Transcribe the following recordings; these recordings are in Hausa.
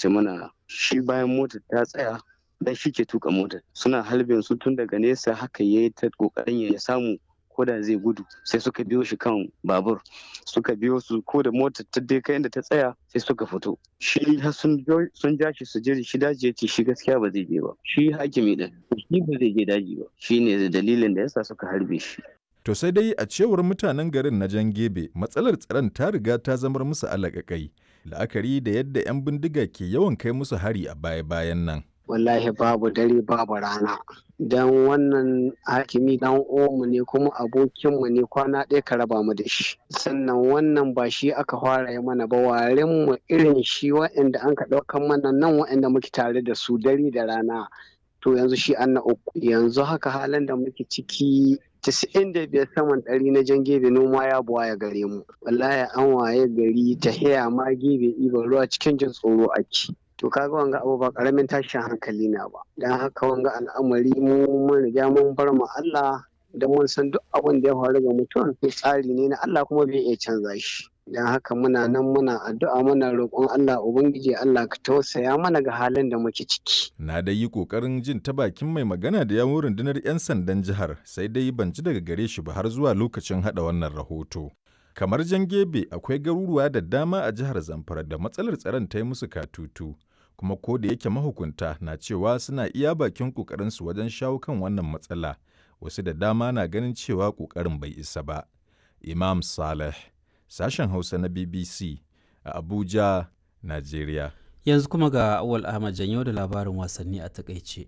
ce mana shi bayan motar ta tsaya dan shi ke tuka motar suna halbin su tun daga nesa haka yayi ta kokarin ya samu ko da zai gudu sai suka biyo shi kan babur suka biyo su ko da motar ta dai kai inda ta tsaya sai suka fito shi har sun sun ja shi su je shi daji ya ce shi gaskiya ba zai je ba shi hakimi din shi ba zai je daji ba shine dalilin da yasa suka harbe shi To sai dai a cewar mutanen garin na Jan Gebe matsalar tsaron ta riga ta zamar musu alaƙaƙai la'akari da yadda 'yan bindiga ke yawan kai musu hari a baya-bayan nan. wallahi babu dare babu rana don wannan hakimi dan omu ne kuma abokinmu ne kwana ɗaya ka raba mu da shi sannan wannan ba shi aka fara yi mana ba warin mu irin shi wa'anda an ka ɗaukan mana nan wa'anda muke tare da su dare da rana to yanzu shi an na uku yanzu haka halin da muke ciki tisa'in da biyar saman ɗari na jan gebe noma ya buwa ya gare mu wallahi an waye gari ta haya ma gebe ɗiban ruwa cikin jin tsoro ake to kaga wanga abu ba karamin tashin hankali na ba dan haka wanga al'amari mu mun riga mun bar mu Allah da mun san duk abin da ya faru ga mutum tsari ne na Allah kuma bai iya canza shi dan haka muna nan muna addu'a muna roƙon Allah ubangiji Allah ka tausaya mana ga halin da muke ciki Na dai yi ƙoƙarin jin ta bakin mai magana da yawon rundunar 'yan sandan jihar sai dai ban ji daga gare shi ba har zuwa lokacin haɗa wannan rahoto. Kamar jan gebe akwai garuruwa da dama a jihar Zamfara da matsalar tsaron ta yi musu katutu. kuma ko da yake mahukunta na cewa suna iya bakin ƙoƙarinsu wajen shawo kan wannan matsala wasu da dama na ganin cewa ƙoƙarin bai isa ba imam saleh sashen hausa na bbc a abuja najeriya yanzu kuma ga awal ahmad janyo da labarin wasanni a takaice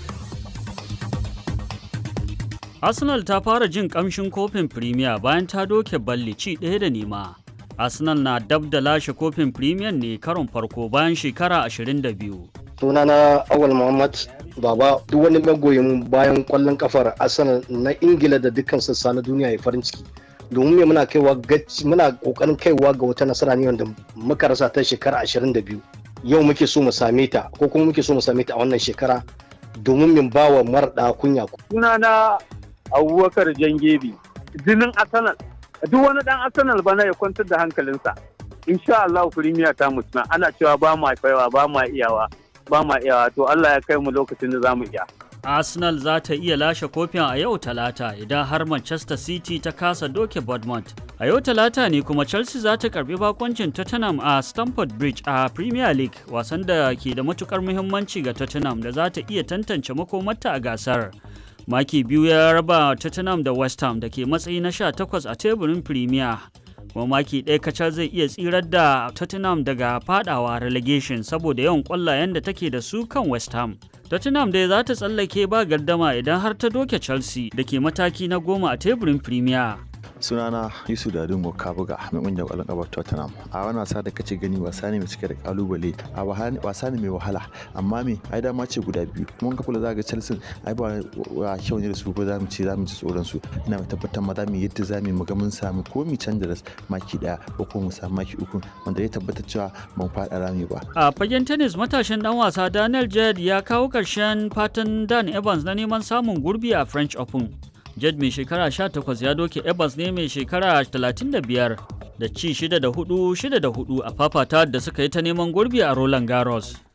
arsenal ta fara jin kamshin kofin premier bayan ta doke balli ci ɗaya da nema Arsenal na dab da lashe kofin Premier ne karon farko bayan shekara 22. Sunana Awal Muhammad Baba duk wani magoyin bayan kwallon kafar Arsenal na Ingila da dukkan sassa na duniya ya farin ciki. Domin me muna kaiwa muna kokarin kaiwa ga wata nasara ne wanda muka rasa ta shekara 22. Yau muke so mu same ta ko kuma muke so mu same ta a wannan shekara domin min bawa marɗa kunya. Sunana Abubakar Jangebi jinin Arsenal duk wani dan arsenal bana ya kwantar da hankalinsa insha Allah firimiya ta mutuna ana cewa ba ma kaiwa ba ma iyawa ba ma iyawa to Allah ya kai mu lokacin da zamu iya Arsenal za ta iya lashe kofin a yau talata idan har Manchester City ta kasa doke Bournemouth. A yau talata ne kuma Chelsea za ta karbi bakoncin Tottenham a Stamford Bridge a Premier League wasan da ke da matukar muhimmanci ga Tottenham da za ta iya tantance makomarta a gasar. maki biyu ya raba tottenham da west ham da ke matsayi na 18 a teburin premier kuma maki ɗaya kacal zai iya tsirar da tottenham daga fadawa relegation saboda yawan ƙwallayen da take da su kan west ham tottenham dai za ta tsallake ba gardama idan har ta doke chelsea da ke mataki na goma a teburin premier sunana yusuf dadin kabuga mai kungiyar kwallon kafa tottenham a wani wasa da kace gani wasa ne mai cike da kalubale a wasa ne mai wahala amma me ai dama ce guda biyu mun ka kula ga chelsea ai ba wa kyau ne da su ko za mu ce za mu ji tsoron su ina mai tabbatar ma za mu yadda za mu ga mun samu ko mu canza da maki daya ko ko mu samu maki uku wanda ya tabbatar cewa ban faɗa rami ba a fagen tennis matashin dan wasa daniel jed ya kawo karshen fatan dan evans na neman samun gurbi a french open Jed mai shekara 18 ya doke Evans ne mai shekara 35 da ci 6 da 4 6 da 4 a fafata da suka yi ta neman gurbi a Roland Garros.